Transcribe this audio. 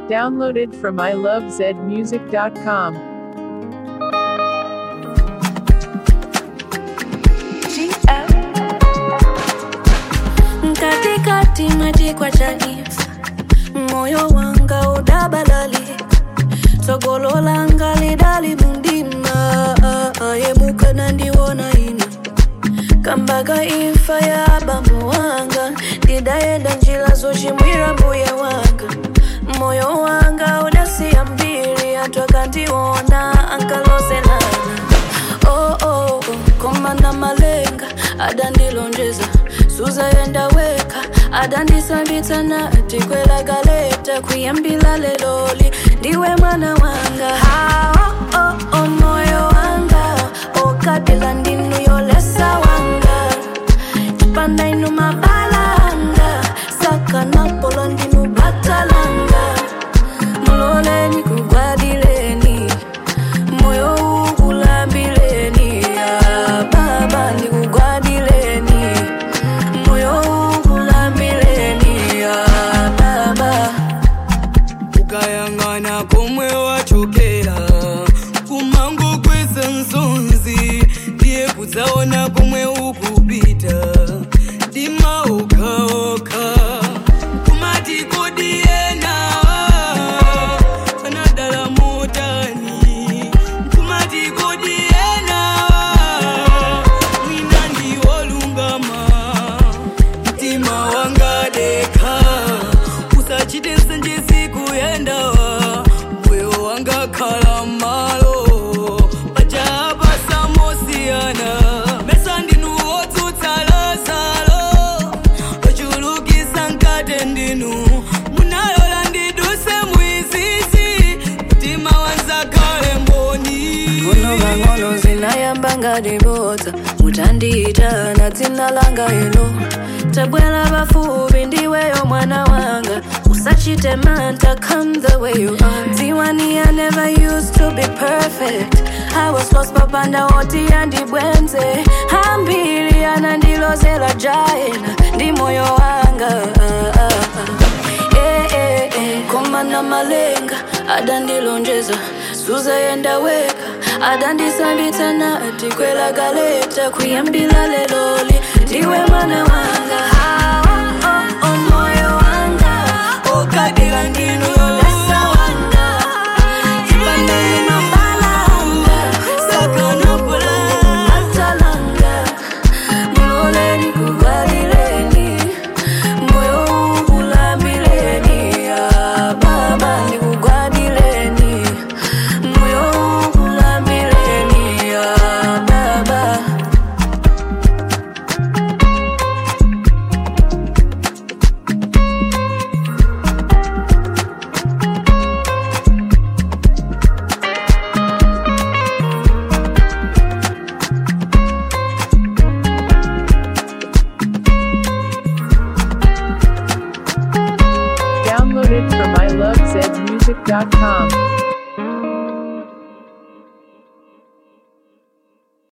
Downloaded from ilovezmusic.com. katikati majikwa chanifa moyo wanga udabalali sogolo langa lidali mundima ayemuka nandiwona ina kambaga imfa ya bambo wanga ndidayenda njila zochimwira mbuye wanga moyo wanga udasiya mbiri atwakandiwona ankalozelana oh, oh, oh. komana malenga adandilonjeza suzayenda weka adandisambitsa nati kwelagaleta kuyambila leloli ndiwe mwana wanga ha, oh, oh, oh, moyo wanga okadila ndinu yolesa wanga chipanda inu mabalanga sakanapolo ndinu batalanga muloleni kugwadileni moyo ukulambileni ah, baba ndikugwadileni moyo ukulambileni ah, baba ukayang'ana komwe wachokera kumango kweza nsonzi ndiye kudzaona komwe ukupita dima okaoka kumati kodiyena anadala motani kumati kodiyena mwina ndiwolungama mtima wanga deka usachite nsenjesi kuyendawa moyo wanga khala malo pachapa samosiyana mesa ndinu wotsutsa lazalo ochulukisa nkate ndinu munalola ndiduse mwizizi mtima wanzakale mboni ngono ng'ono zinayamba ngadibodza mutandiita na dzina langa ilo tabwera pafupi ndiweyo mwana wanga usachite manta come the way you are dziwani i never used to be perfect i was lost papanda oti andibwenze ambiri anandilozela jaena ndi moyo wanga ah, ah, ah. Eh, eh, eh, komana malenga adandilonjeza suzayenda weka adandisambitsa nati kwelagaleta kuyambila leloli ndiwe mwana wanga Ah, oh, oh, oh, moyo wanga ukadila ndinu yolesa wanga chipandani mabalanga sakanapola atalanga muloleni kugwadileni moyo ukulambileni ah, baba ndikugwadileni moyo ukulambileni ah, baba Downloaded from ilovezmusic.com.